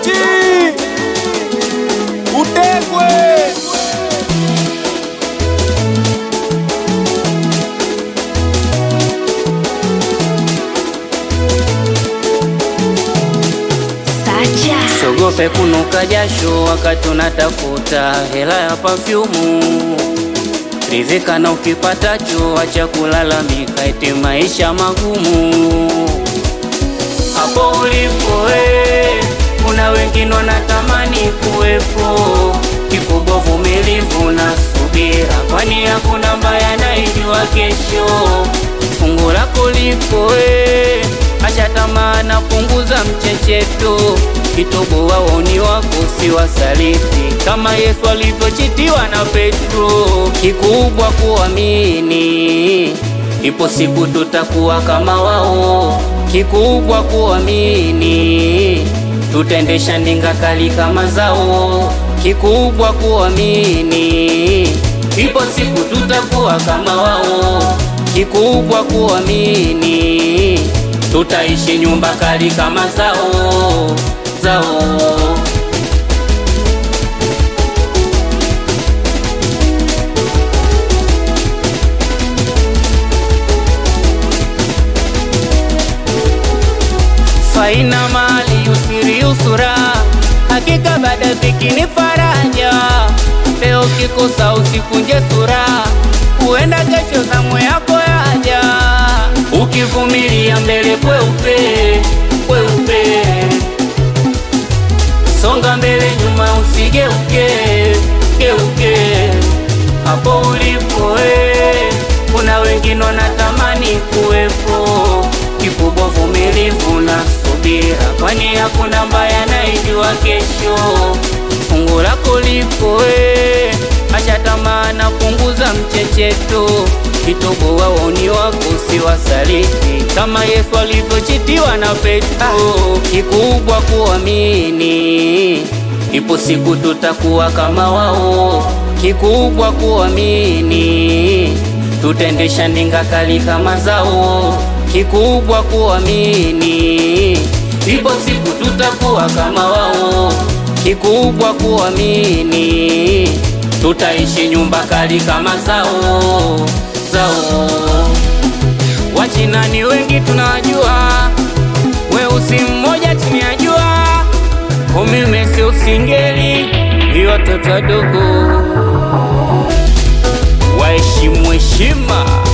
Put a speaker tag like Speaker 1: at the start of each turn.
Speaker 1: Doki utekwe
Speaker 2: Sacha
Speaker 3: Sogope kunuka jasho wakati unatafuta hela ya pafyumu. Ridhika na ukipatacho, acha kulalamika eti maisha magumu. Hapo ulipo we, kuna wengine wanatamani kuwepo. Kikubwa vumilivu na subira, kwani hakuna mbaya naijua kesho. Fungu lako lipo we, acha tamaa na punguza mchecheto. Kitobo waoni wako si wasaliti, kama Yesu alivyochitiwa na Petro. Kikubwa kuamini, ipo siku tutakuwa kama wao. Kikubwa kuamini, tutaendesha ndinga kali kama zao. Kikubwa kuamini, ipo siku tutakuwa kama wao. Kikubwa kuamini, tutaishi nyumba kali kama zao zao. faina mali usiri usura, hakika baada dhiki ni faraja. Leo kikosa usikunje sura, huenda kesho zamu yako yaja. Ukivumilia mbele kweupe kweupe, songa mbele nyuma usigeuke geuke. Hapo ulipo we, kuna wengine wanatamani kuwepo. Kikubwa vumilivu na subira, kwani hakuna mbaya naijua kesho. Fungu lako lipo we, acha tamaa na punguza mchecheto. Kitobo waoni wako si wasaliti, kama Yesu alivyochitiwa na Petro. Kikubwa kuamini, ipo siku tutakuwa kama wao. Kikubwa kuamini, tutaendesha ndinga kali kama zao. Kikubwa kuamini, ipo siku tutakuwa kama wao. Kikubwa kuamini, tutaishi nyumba kali kama zao zao. Wachina ni wengi tunawajua, weusi mmoja chini ya jua, umime si usingeli, ni watoto wadogo waheshimu heshima.